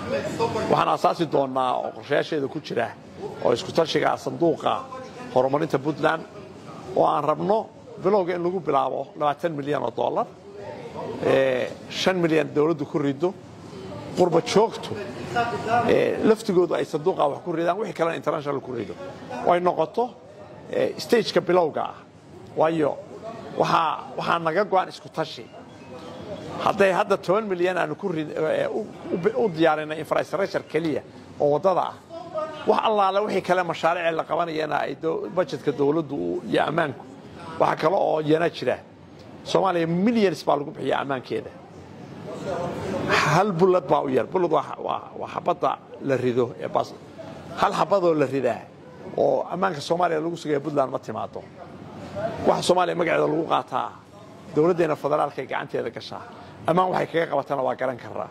waxaan asaasi doonnaa oo qorshayaasheeda ku jira oo isku tashiga sanduuqa horumarinta puntland oo aan rabno bilowga in lagu bilaabo labaatan milyan oo dollar shan milyan dowladdu ku rido qurba joogtu laftigoodu ay sanduuqa wax ku ridaan wixii kalena international ku rido oo ay noqoto stageka bilowga ah waayo waxaa naga go-an isku tashi hadday hadda toban milyan aanu u diyaarinay infrastructure keliya oo waddada ah wax allaale wixii kale mashaariicee la qabanayana ay bajetka dowladdu iyo ammaanku waxaa kale oo yana jira soomaaliya millions baa lagu bixiya ammaankeeda hal bullad baa u yar bullad waa xabadda la rido ee bas hal xabadoo la ridaa oo ammaanka soomaaliya lagu sugaya puntland ma timaado waxa soomaaliya magaceeda lagu qaataa dowladdeena federaalka ay gacanteeda gashaa ammaan waxay kaga qabatana waa garan karaa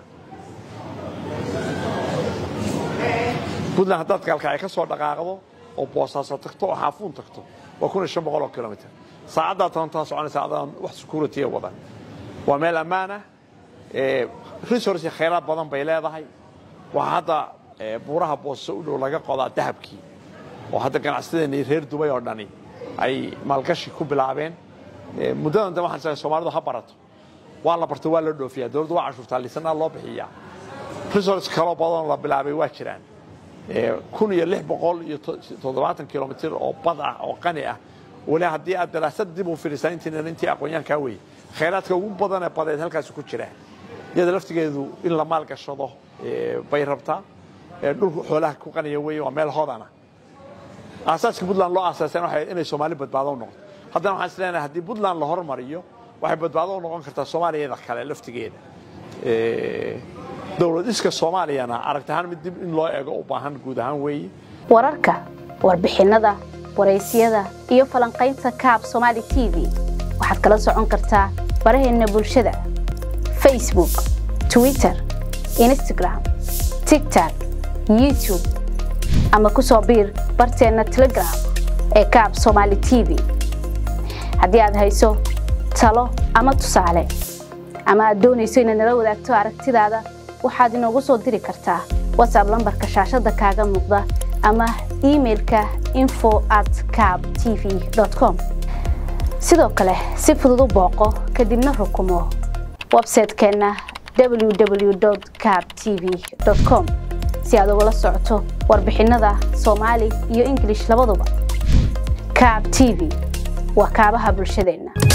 puntland haddaad gaalkacay ka soo dhaqaaqdo oo boosaaso tagto oo xaafuun tagto waa kun iyo shan boqol oo kilomitr saacaddaa tobantaa soconaysa adaan wax security wadan waa meel ammaanah resource khayraad badan bay leedahay waxaa hadda buuraha booso u dhow laga qodaa dahabkii oo hadda ganacsadeennii reer dubay oo dhani ay maalgashi ku bilaabeen muddadan dambe waxaan soomaalidu ha barato waa la barto waa la dhoofiyaa dowladdu waa cashuurtaa lisanaa loo bixiyaa resource kaloo badanoo la bilaabay waa jiraan kun iyo lix boqol iyo toddobaatan kilomitr oo bad ah oo qani ah weli haddii aad daraasad dib u fiirisaa intiinan intii aqoonyaankaa weye khayraadka ugu badanee badeed halkaasi ku jira iyada laftigeedu in la maal gashado bay rabtaa dhulku xoolaha ku qaniya weye waa meel hodana aasaaska puntland loo aasaaseen waxay inay soomaali badbaado u noqoto haddana waxaan is leenahay haddii puntland la hormariyo waxay badbaado u noqon kartaa soomaaliyada kale laftigeeda dowlad iska soomaaliyana aragti ahaan mid dib in loo eego u baahan guud ahaan weeye wararka warbixinnada waraysyada iyo falanqaynta kaab somaali t v waxaad kala socon kartaa baraheenna bulshada facebook twitter instagram tigtok youtube ama ku soo biir barteenna telegram ee kaab somaali t v haddii aad hayso talo ama tusaale ama aad doonayso inaad nala wadaagto aragtidaada waxaad inoogu soo diri kartaa watsab lambarka shaashadda kaaga muuqda ama imailka info at cab t v com sidoo kale si fudud u booqo kadibna rukumo websaytekeenna www cab t v com si aad ugala socoto warbixinnada soomaali iyo ingilish labaduba cab t v waa kaabaha bulshadeenna